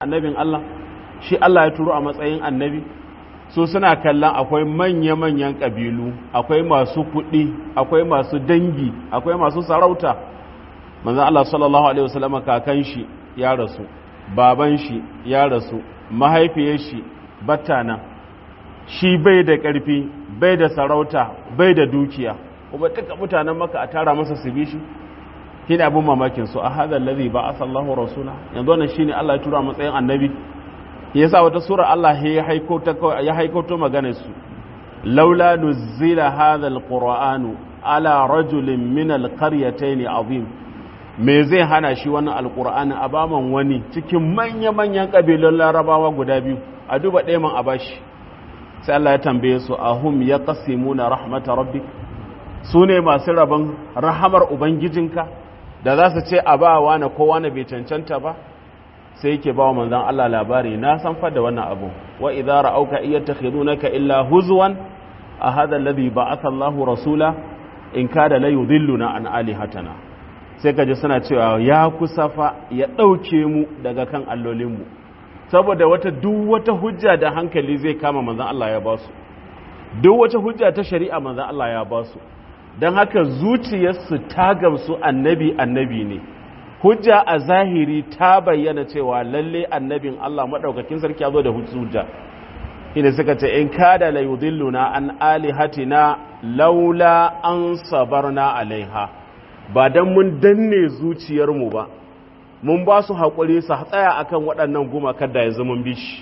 annabin Allah shi Allah ya turo a matsayin annabi su suna kallon akwai manya-manyan ƙabilu akwai masu kuɗi akwai masu dangi akwai masu sarauta manzan Allah sallallahu Alaihi wasallam kakan shi ya rasu baban shi ya rasu mahaifiyar shi battana shi bai da ƙarfi bai da sarauta bai da dukiya kuma duka mutanen maka a tara masa su bi shi shine abin mamakin su a hadha allazi ba'atha Allahu rasula yanzu wannan shine Allah ya tura matsayin annabi yasa wata sura Allah ya haiko ta ya haiko to maganar su laula nuzila hadha alqur'anu ala rajulin min alqaryatayn azim me zai hana shi wannan alqur'ani a baman wani cikin manya manyan kabilun larabawa guda biyu a duba ɗaya man a bashi sai Allah ya tambaye su ahum yaqsimuna rahmata rabbik su ne masu rabon rahamar ubangijinka da za su ce a ba wani kowa na bai cancanta ba sai yake ba wa manzan Allah labari na san fada wannan abu wa idza ra'auka iyattakhidunaka illa huzwan a hadha alladhi ba'atha Allahu rasula in kada la yudilluna an alihatana sai kaje suna cewa ya kusafa ya dauke mu daga kan allolin mu saboda wata duk wata hujja da hankali zai kama manzan Allah ya ba su duk wata hujja ta shari'a manzan Allah ya ba su don haka zuciyarsu ta gamsu annabi annabi ne hujja a zahiri ta bayyana cewa lalle annabin Allah maɗaukakin sarki ya zo da hujja ina suka ce in kada la yudilluna an alihatina laula an sabarna alaiha ba dan mun danne zuciyarmu ba mun ba su haƙuri su tsaya akan waɗannan gumakar da yanzu mun bi shi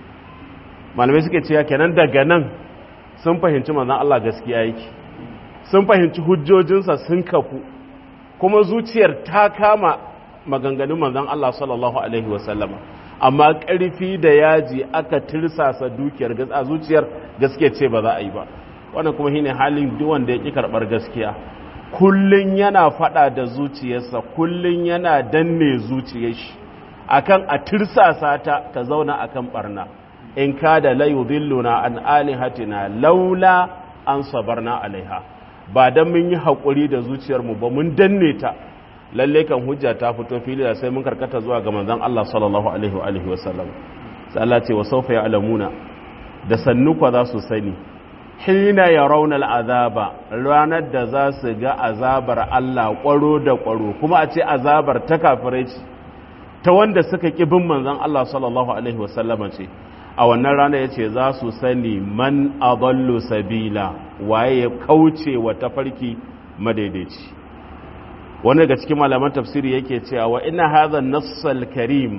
malamai suke cewa kenan daga nan sun fahimci manzon Allah gaskiya yake sun fahimci hujjojinsa sun kafu kuma zuciyar ta kama maganganun manzon Allah sallallahu alaihi wasallama amma ƙarfi da yaji aka tirsasa dukiyar a zuciyar gaskiya ce ba za a yi ba wannan kuma shine halin duk wanda ya ki karɓar gaskiya kullun yana faɗa da zuciyarsa kullun yana danne zuciyar shi akan a tirsasa ta ta zauna akan barna in kada la yudilluna an alihatina laula an sabarna alaiha ba don mun yi haƙuri da zuciyarmu ba mun danne ta lalle kan hujja ta fito fili da sai mun karkata zuwa ga manzon Allah sallallahu alaihi wa alihi wasallam sai Allah ce wa sawfa ya'lamuna da sannu kwa za su sani hina yarawna al'azaba ranar da za su ga azabar Allah kwaro da kwaro kuma a ce azabar ta kafirai ce ta wanda suka ki bin manzon Allah sallallahu alaihi wasallam ce a wannan rana ya ce za su sani man adallu sabila waye ya kauce wa tafarki madaidaici wani daga cikin malaman tafsiri yake cewa wa ina hadha nassal karim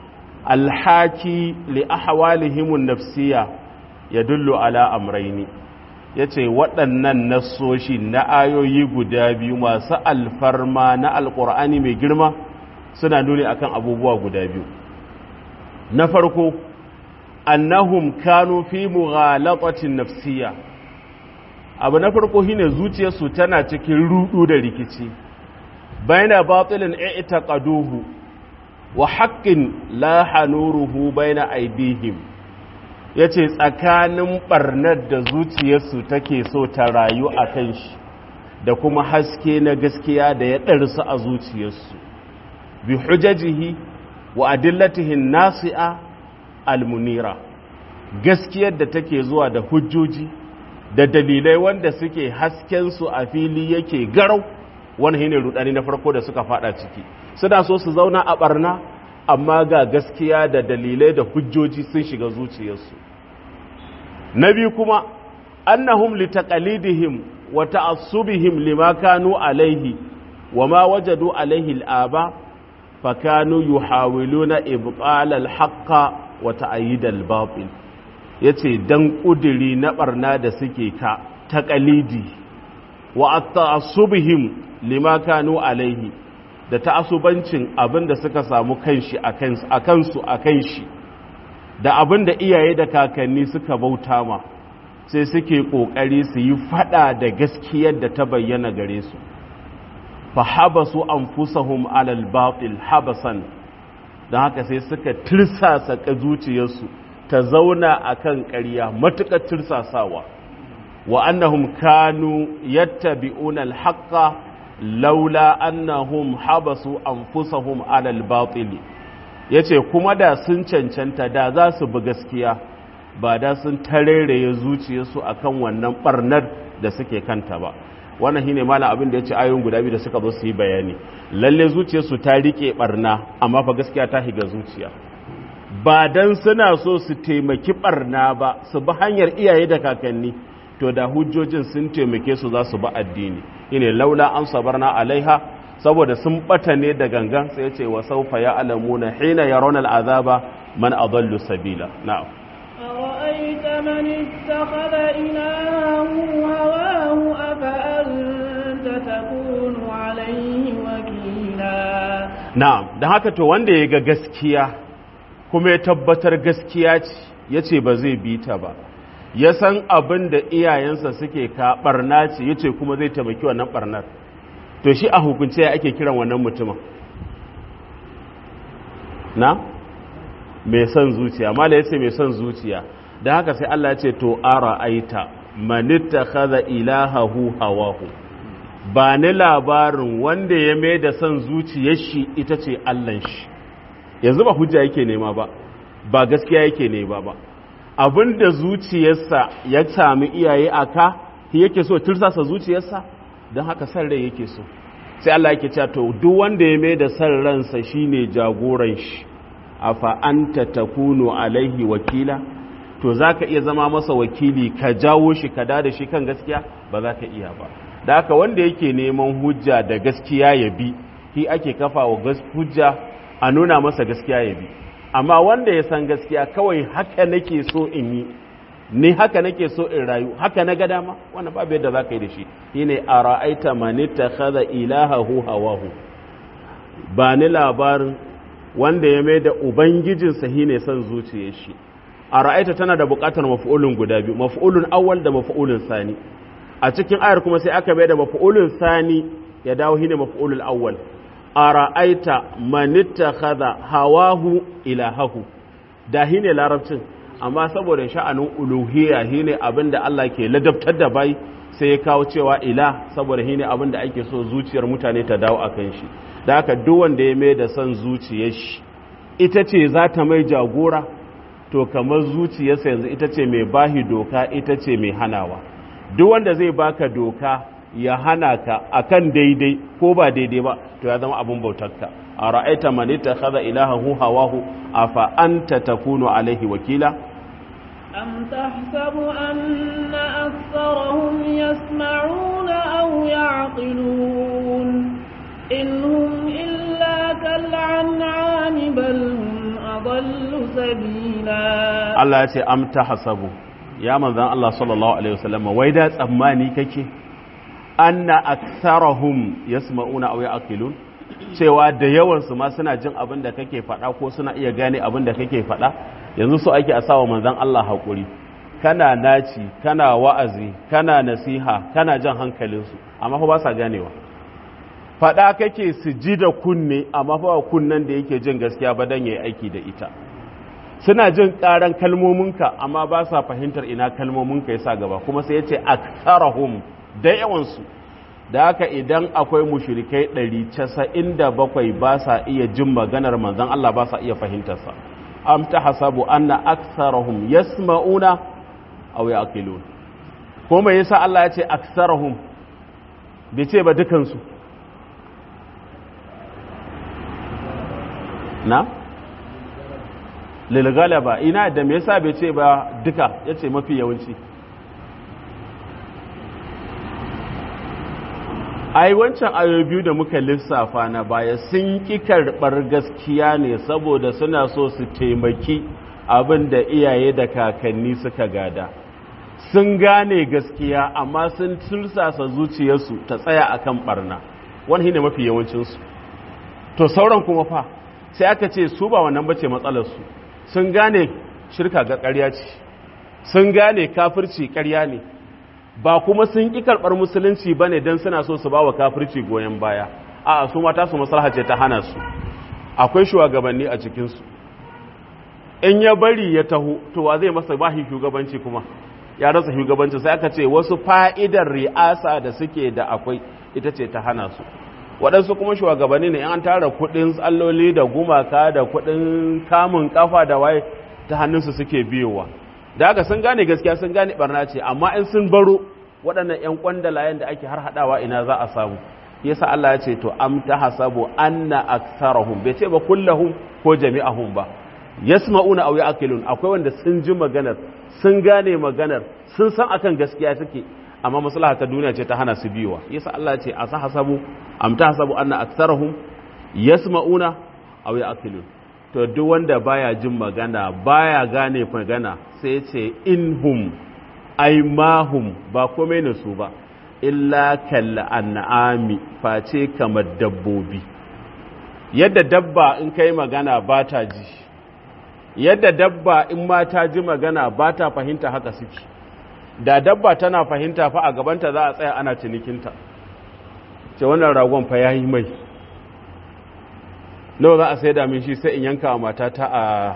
alhaki li ahwalihim nafsiya yadullu ala amraini yace waɗannan nassoshi na ayoyi guda biyu masu alfarma na alqur'ani mai girma suna nuni akan abubuwa guda biyu na farko annahum kanu fi mughalatatin nafsiyya abu na farko shine zuciyarsu tana cikin rudu da rikici baina batilin i'taqaduhu wa haqqin la hanuruhu baina aidihim yace tsakanin barnar da zuciyarsu take so ta rayu akan shi da kuma haske na gaskiya da ya ɗarsu a zuciyarsu bi hujajihi wa adillatihi nasi'a almunira gaskiyar da take zuwa da hujjoji da dalilai wanda suke haskensu a fili yake garau wani shine rudani na farko da suka fada ciki suna so su zauna a barna amma ga gaskiya da dalilai da hujjoji sun shiga zuciyarsu na biyu kuma annahum litaqalidihim wa ta'assubihim lima kanu alaihi wa ma wajadu alaihi al'aba fakanu yuhawiluna ibtal al-haqqa wa ta'yid al-batil yace dan kudiri na barna da suke ka taqalidi wa ta'assubihim lima kanu alaihi da ta'asubancin abin da suka samu kanshi a kansu a kan shi da abin da iyaye da kakanni suka bauta ma sai suke ƙoƙari su yi fada da gaskiyar da ta bayyana gare su fa habasu anfusahum alal batil habasan don haka sai suka tirsasa zuciyarsu ta zauna akan ƙarya matuƙar tirsasawa wa annahum kanu yattabi'una al-haqqa laula annahum habasu anfusahum ala al-batil ya ce kuma da sun cancanta da za su bi gaskiya ba da sun tareraye zuciyarsu a kan wannan ɓarnar da suke kanta ba wannan shine malam abin da ya ce ayoyin guda biyu da suka zo su yi bayani lalle zuciyarsu ta riƙe ɓarna amma fa gaskiya ta higa zuciya ba dan suna so su taimaki ɓarna ba su bi hanyar iyaye da kakanni to da hujjojin sun taimake su za su ba addini ine laula an sabarna alaiha saboda sun bata ne da gangan sai ya ce wa saufa ya alamuna hina yarawna al'azaba man adallu sabila na'am أرأيت من اتخذ إلهه هواه أفأنت تكون عليه وكيلا na'am da haka to wanda ya ga gaskiya kuma ya tabbatar gaskiya ce ya ce ba zai bi ta ba ya san abin da iyayensa suke ka barna ce ya ce kuma zai taimaki wannan barnar to shi a hukunce ya ake kiran wannan mutumin na mai son zuciya mala ya ce mai son zuciya da haka sai Allah ya ce to ara aita manitta kaza ilahahu hawahu ba ni labarin wanda ya mai da son zuciyar shi ita ce Allahn shi yanzu ba hujja yake nema ba ba gaskiya yake nema ba abinda zuciyarsa ya sami iyaye a ka yake so tursasa zuciyarsa don haka san rai yake so sai Allah yake cewa to duk wanda ya mai da san ransa shine jagoran shi afa anta takunu alaihi wakila to zaka iya zama masa wakili ka jawo shi ka da shi kan gaskiya ba za ka iya ba da haka wanda yake neman hujja da gaskiya ya bi shi ake kafa wa hujja a nuna masa gaskiya ya bi amma wanda ya san gaskiya kawai haka nake so in yi ni haka nake so in rayu haka na ga dama wannan babu yadda za ka yi da shi shine a ra'aita mani ta kaza ilahahu hawahu ba ni labarin wanda ya mai da ubangijinsa shine son zuciyar shi a ra'aita tana da buƙatar maf'ulun guda biyu maf'ulun awwal da maf'ulun sani a cikin ayar kuma sai aka mai da maf'ulun sani ya dawo shine maf'ulul awwal a ra'aita manitta kaza hawahu ilahahu da shine larabcin amma saboda sha'anin uluhiyya shine abin da Allah ke ladabtar da bai sai ya kawo cewa ila saboda shine abin da ake so zuciyar mutane ta dawo akan shi da haka duk wanda ya mai da son zuciyar shi ita ce za ta mai jagora to kamar zuciyarsa yanzu ita ce mai bahi doka ita ce mai hanawa duk wanda zai baka doka ya hana ka akan daidai ko ba daidai ba to ya zama abin bautarka a ra'aita man ittakhadha ilahahu hawahu afa anta takunu alaihi wakila أم تحسب أن أكثرهم يسمعون أو يعقلون إن هم إلا كالعنعام بل هم أضل سبيلا Allah ya ce am tahsabu ya manzan Allah sallallahu alaihi wasallam wai da tsammani kake anna aktharahum yasma'una aw ya'qilun cewa da yawan su ma suna jin abin da kake faɗa ko suna iya gane abin da kake faɗa yanzu so ake a sawa manzan Allah haƙuri kana naci kana wa'azi kana nasiha kana jan hankalinsu amma fa ba sa ganewa faɗa kake su ji da kunne amma fa kunnen da yake jin gaskiya ba dan yayi aiki da ita suna jin ƙaran kalmominka amma ba sa fahimtar ina kalmominka yasa gaba kuma sai yace aktsarahum da yawansu da haka idan akwai mushrikai 197 ba sa iya jin maganar manzon Allah ba sa iya fahimtarsa am tahasabu anna aktsarahum yasma'una aw yaqilun ko me yasa Allah ya ce aktsarahum bai ce ba dukansu na lil galaba ina da me yasa bai ce ba duka yace mafi yawanci ai wancan ayoyi biyu da muka lissafa na baya sun ki karɓar gaskiya ne saboda suna so su taimaki abin da iyaye da kakanni suka gada sun gane gaskiya amma sun tursasa zuciyarsu ta tsaya akan barna wani ne mafi yawancinsu to sauran kuma fa sai aka ce su ba wannan bace matsalarsu sun gane shirka ga ƙarya ce sun gane kafirci ƙarya ne ba kuma sun ƙi karɓar musulunci ba ne don suna so su ba wa kafirci goyon baya a su mata su maslaha ce ta hana su akwai shugabanni a cikinsu in ya bari ya taho to wa zai masa bahi shugabanci kuma ya rasa shugabanci sai aka ce wasu fa'idar ri'asa da suke da akwai ita ce ta hana su waɗansu kuma shugabanni ne an tara kuɗin tsalloli da gumaka da kuɗin kamun kafa da waye ta hannunsu suke biyowa da haka sun gane gaskiya sun gane barna ce amma in sun baro waɗannan 'yan kwandalayen da ake har haɗawa ina za a samu yasa Allah ya ce to am tahasabu anna aktsarahum bai ce ba kullahum ko jami'ahum ba yasma'una aw ya'qilun akwai wanda sun ji maganar sun gane maganar sun san akan gaskiya take amma maslaha ta duniya ce ta hana su biyowa yasa Allah ya ce asa hasabu am tahasabu anna aktsarahum yasma'una aw ya'qilun to duk wanda baya jin magana baya gane magana sai ce inhum ai mahum ba komai ne su ba illa kalla an'ami face kamar dabbobi yadda dabba in kai magana ba ta ji yadda dabba in ma ta ji magana ba ta fahimta haka suke da dabba tana fahimta fa a gabanta za a tsaya ana cinikinta ce wannan ragon fa yayi mai nawa za a sai da min shi sai in yanka wa matata a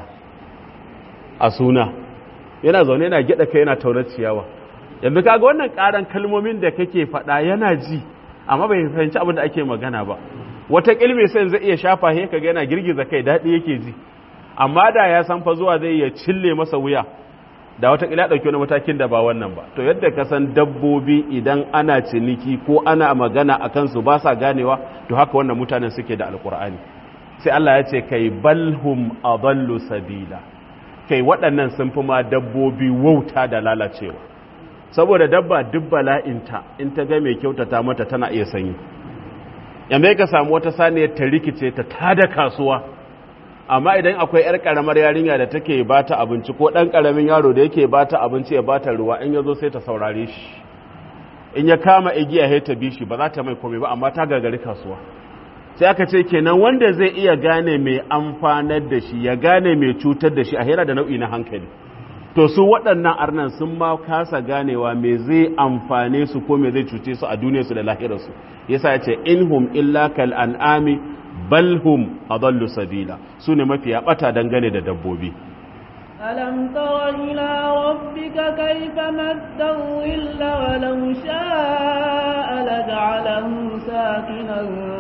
a suna yana zaune yana gida kai yana taunar ciyawa yanzu kaga wannan karan kalmomin da kake faɗa yana ji amma bai fahimci abin da ake magana ba wata kilme sai zai iya shafa he kaga yana girgiza kai daɗi yake ji amma da ya san fa zuwa zai ya cille masa wuya da wata kila dauki wani matakin da ba wannan ba to yadda ka san dabbobi idan ana ciniki ko ana magana akan su ba sa ganewa to haka wannan mutanen suke da alkur'ani sai Allah ya ce kai balhum adallu sabila kai waɗannan sun fi ma dabbobi wauta da lalacewa saboda dabba duk bala'inta in ta ga mai kyautata mata tana iya sanyi yamma ka samu wata saniyar ta rikice ta tada kasuwa amma idan akwai yar karamar yarinya da take ba ta abinci ko ɗan karamin yaro da yake ba ta abinci ya ba ta ruwa in ya zo sai ta saurare shi in ya kama igiya ya ta bi shi ba za ta mai komai ba amma ta gagari kasuwa sai aka ce kenan wanda zai iya gane mai amfanar da shi ya gane mai cutar da shi a hera da nau'i na hankali to su waɗannan arnan sun ma kasa ganewa me zai amfane su ko me zai cuce su a duniyarsu da lahirarsu yasa ya ce inhum illa kal an'ami bal hum adallu sabila su ne mafiya bata dangane da dabbobi ألم تر إلى ربك كيف مد الظل ولو شاء لجعله ساكنا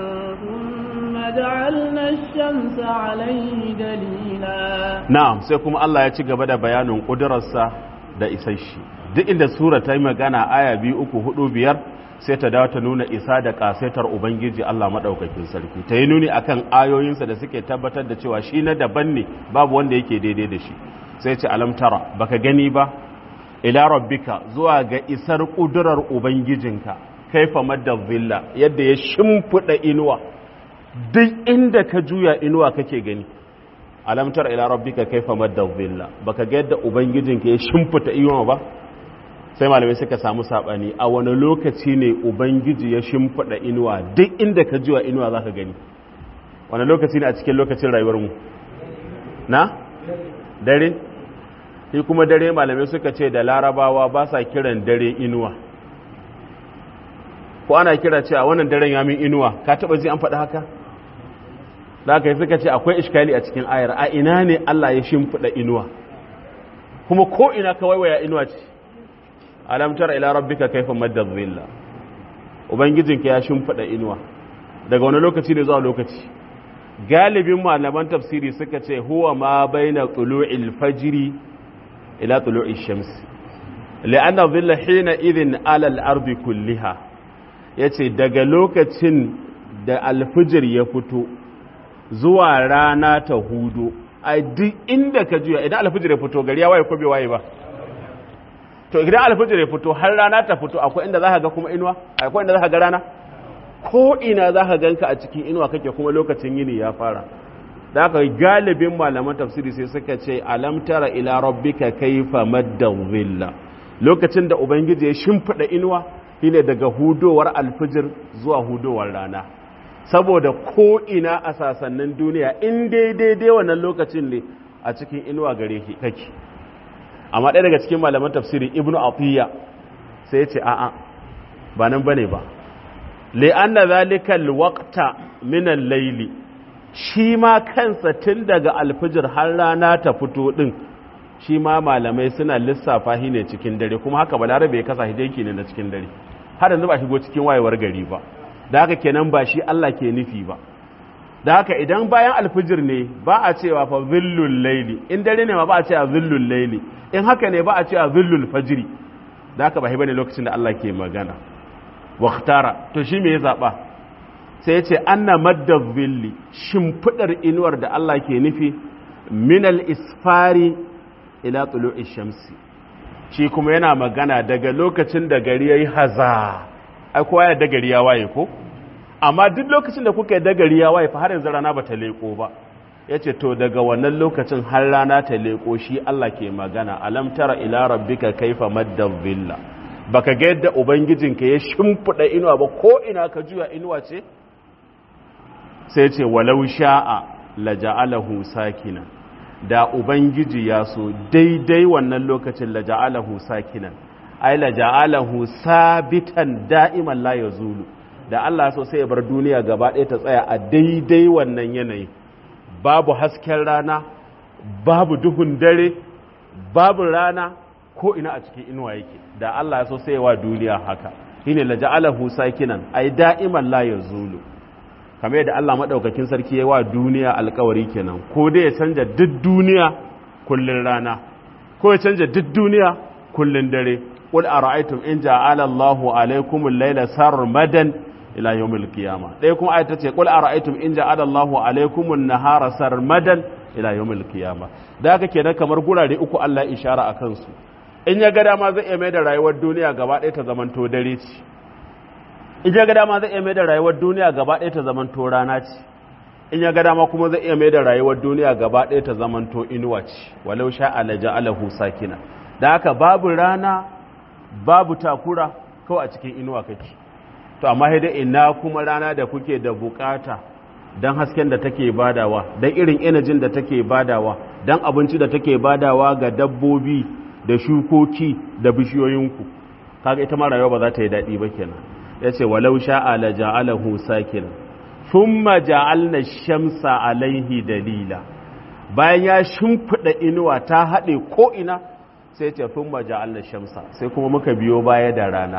ثم جعلنا الشمس عليه دليلا na'am sai kuma Allah ya ci gaba da bayanin ƙudurarsa da isar shi duk inda sura ta yi magana aya biyu uku hudu biyar sai ta dawo ta nuna isa da ƙasaitar ubangiji Allah maɗaukakin sarki ta yi nuni akan ayoyinsa da suke tabbatar da cewa shi na daban ne babu wanda yake daidai da shi sai ce alamtara baka gani ba ila rabbika zuwa ga isar ƙudurar ubangijinka kaifa madda zilla yadda ya shimfiɗa inuwa duk inda ka juya inuwa kake gani alamtar ila rabbika kaifa madda dhilla baka ga yadda ubangijinka ya shimfita iyon ba sai malamai suka samu sabani a wani lokaci ne ubangiji ya shimfida inuwa duk inda ka jiwa inuwa zaka gani wani lokaci ne a cikin lokacin rayuwar mu na dare shi kuma dare malamai suka ce da larabawa ba sa kiran dare inuwa ko ana kira cewa wannan daren ya min inuwa ka taba ji an faɗi haka da aka yi suka ce akwai iskali a cikin ayar a ina ne Allah ya shimfiɗa inuwa kuma ko ina ka waiwaya inuwa ce alamtar ila rabbika kaifa madda dhilla ubangijinka ya shimfiɗa inuwa daga wani lokaci ne zuwa lokaci galibin malaman tafsiri suka ce huwa ma baina tulu'il fajri ila tulu'ish shams la'anna dhilla hina idhin ala al-ardi kulliha yace daga lokacin da alfijir ya fito zuwa rana ta hudu a duk inda ka juya idan alfijir ya fito gari ya waye ko bai waye ba to idan alfijir ya fito har rana ta fito akwai inda za ka ga kuma inuwa akwai inda za ka ga rana ko ina za ka ganka a cikin inuwa kake kuma lokacin yini ya fara da aka galibin malaman tafsiri sai suka ce alam tara ila rabbika kaifa madda dhilla lokacin da ubangiji ya shimfida inuwa shine daga hudowar alfijir zuwa hudowar rana saboda ko ina a sasannin duniya in daidai wannan lokacin ne a cikin inuwa gare kake amma ɗaya daga cikin malaman tafsiri ibnu atiyya sai ya ce a'a ba nan bane ba li'anna zalika alwaqta min al-layli shi ma kansa tun daga alfijir har rana ta fito din shi ma malamai suna lissafa shi ne cikin dare kuma haka balarabe ya kasa hidayki ne na cikin dare har yanzu ba shigo cikin wayewar gari ba da haka kenan ba shi Allah ke nufi ba da haka idan bayan alfijir ne ba a cewa fa zillul laili in dare ne ma ba a cewa zillul laili in haka ne ba a cewa zillul fajri da haka ba bane lokacin da Allah ke magana waktara to shi me ya zaba sai ya ce anna madda zilli shimfidar inuwar da Allah ke nufi minal isfari ila tulu'i shamsi shi kuma yana magana daga lokacin da gari yayi haza ai kowa ya da gari ya waye ko amma duk lokacin da kuka yi da gari ya waye fa har yanzu rana bata leko ba yace to daga wannan lokacin har rana ta leko shi Allah ke magana alam tara ila rabbika kaifa madda dhilla baka ga yadda ubangijinka ya shimfida inuwa ba ko ina ka juya inuwa ce sai ce walau sha'a laja'alahu sakina da ubangiji ya so daidai wannan lokacin laja'alahu sakinan ai laja'alahu sabitan da'iman la yazulu da Allah so sai ya bar duniya gaba ɗaya ta tsaya a daidai wannan yanayi babu hasken rana babu duhun dare babu rana ko ina a cikin inuwa yake da Allah ya so sai ya wa duniya haka shine laja'alahu sakinan ai da'iman la yazulu kamar yadda Allah maɗaukakin sarki ya wa duniya alkawari kenan ko dai ya canja duk duniya kullun rana ko ya canja duk duniya kullun dare qul ara'aytum in ja'ala Allahu alaykum al-layla sarmadan ila yawmil qiyamah dai kuma ayata ce qul ara'aytum in ja'ala Allahu alaykum an-nahara sarmadan ila yawmil qiyamah da haka kenan kamar gurare uku Allah ishara akan su in ya ga dama zai iya mai da rayuwar duniya gaba ɗaya ta zamanto dare ce in ya ga dama zai iya mai da rayuwar duniya gaba ɗaya ta zamanto rana ce in ya ga dama kuma zai iya mai da rayuwar duniya gaba ɗaya ta zamanto inuwa ce walau sha alaja alahu sakina da haka babu rana babu takura kawai a cikin inuwa kake to amma dai ina kuma rana da kuke da bukata don hasken da take badawa don irin inajin da take badawa don abinci da take badawa ga dabbobi da shukoki da bishiyoyinku kaga ita ma rayuwa ba za ta yi daɗi ba kenan ya ce walau sha'a la ja'alahu sakin thumma ja'alna shamsa alaihi dalila bayan ya shimfida inuwa ta haɗe ko ina sai ce thumma ja'alna shamsa sai kuma muka biyo baya da rana